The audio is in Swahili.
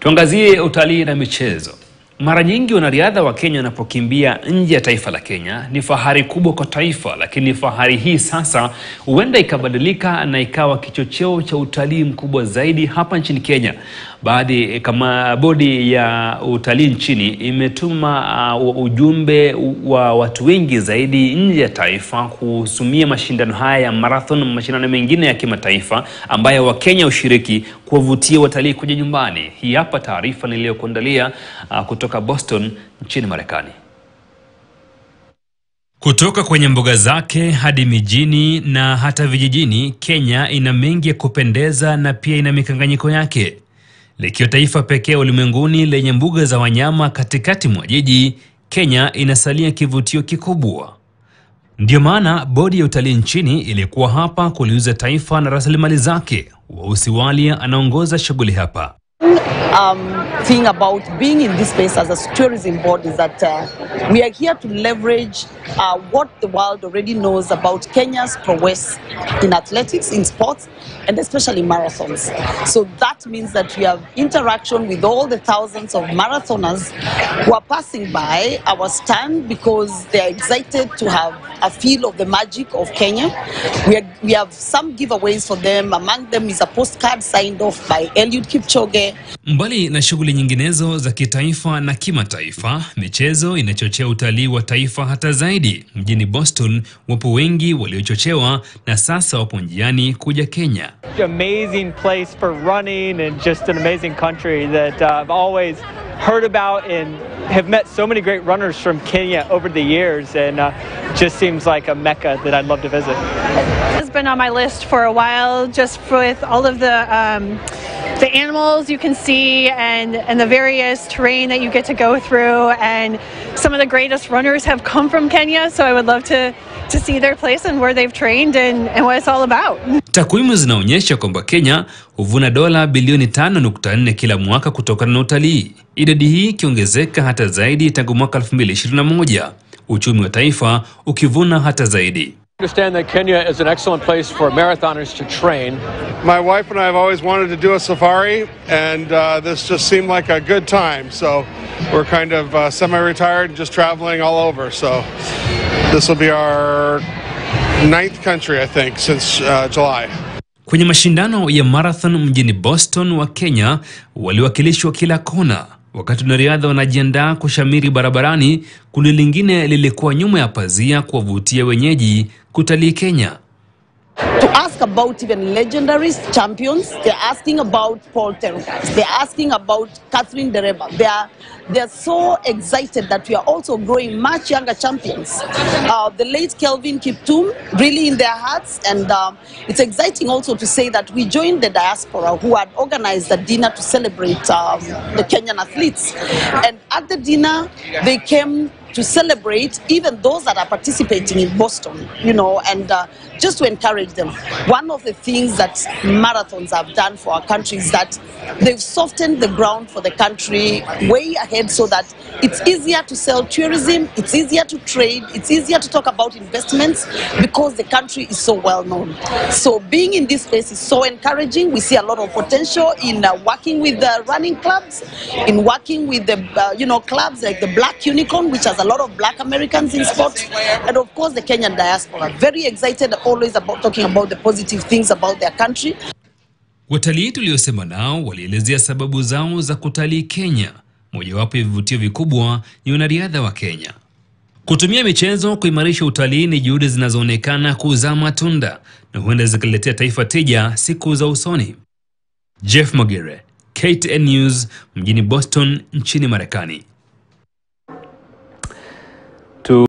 Tuangazie utalii na michezo. Mara nyingi wanariadha wa Kenya wanapokimbia nje ya taifa la Kenya ni fahari kubwa kwa taifa, lakini fahari hii sasa huenda ikabadilika na ikawa kichocheo cha utalii mkubwa zaidi hapa nchini Kenya. Baadhi kama bodi ya utalii nchini imetuma uh, ujumbe wa watu wengi zaidi nje ya taifa kuhusumia mashindano haya ya marathon na mashindano mengine ya kimataifa ambayo Wakenya hushiriki kuwavutia watalii kuja nyumbani. Hii hapa taarifa niliyokuandalia uh, kutoka Boston nchini Marekani. Kutoka kwenye mbuga zake hadi mijini na hata vijijini, Kenya ina mengi ya kupendeza na pia ina mikanganyiko yake. Likiwa taifa pekee ulimwenguni lenye mbuga za wanyama katikati mwa jiji, Kenya inasalia kivutio kikubwa. Ndiyo maana bodi ya utalii nchini ilikuwa hapa kuliuza taifa na rasilimali zake. Wausi Walia anaongoza shughuli hapa. um, thing about being in this space as a tourism board is that uh, we are here to leverage uh, what the world already knows about Kenya's prowess in athletics, in sports, and especially marathons. So that means that we have interaction with all the thousands of marathoners who are passing by our stand because they are excited to have a feel of the magic of Kenya. We, are, we have some giveaways for them. Among them is a postcard signed off by Eliud Kipchoge. Mbali na shughuli nyinginezo za kitaifa na kimataifa, michezo inachochea utalii wa taifa hata zaidi. Mjini Boston wapo wengi waliochochewa na sasa wapo njiani kuja Kenya. amazing place for running and just an amazing country that uh, I've always heard about and have met so many great runners from Kenya over the years and uh, just seems like a mecca that I'd love to visit. has been on my list for a while, just with all of the um, the animals you can see and and the various terrain that you get to go through. And some of the greatest runners have come from Kenya, so I would love to to see their place and where they've trained and, and what it's all about. Takwimu zinaonyesha kwamba Kenya huvuna dola bilioni 5.4 kila mwaka kutokana na utalii, idadi hii ikiongezeka hata zaidi tangu mwaka 2021, uchumi wa taifa ukivuna hata zaidi. understand that Kenya is an excellent place for marathoners to train. My wife and I have always wanted to do a safari, and uh, this just seemed like a good time. So we're kind of uh, semi retired and just traveling all over. So this will be our ninth country, I think, since uh, July. Kwenye mashindano ya marathon mjini Boston wa Kenya waliwakilishwa kila kona. Wakati wanariadha wanajiandaa kushamiri barabarani, kundi lingine lilikuwa nyuma ya pazia kuwavutia wenyeji kutalii Kenya. to ask about even legendary champions. They're asking about Paul Terence. They're asking about Catherine Dereba. They are they're so excited that we are also growing much younger champions. Uh, the late Kelvin Kiptum, really in their hearts, and um, it's exciting also to say that we joined the diaspora who had organized a dinner to celebrate um, the Kenyan athletes, and at the dinner they came to celebrate even those that are participating in Boston, you know, and uh, just to encourage them. One of the things that marathons have done for our country is that they've softened the ground for the country way ahead so that it's easier to sell tourism, it's easier to trade, it's easier to talk about investments because the country is so well known. So being in this space is so encouraging. We see a lot of potential in uh, working with the running clubs, in working with the uh, you know clubs like the Black Unicorn, which has a lot of Black Americans in sports, and of course the Kenyan diaspora. Very excited always about talking about the positive things about their country. Watalii tuliosema nao walielezea sababu zao za kutalii Kenya. Mojawapo ya vivutio vikubwa ni wanariadha wa Kenya. Kutumia michezo kuimarisha utalii ni juhudi zinazoonekana kuzaa matunda na huenda zikaletea taifa tija siku za usoni. Jeff Mogere, KTN News, mjini Boston nchini Marekani.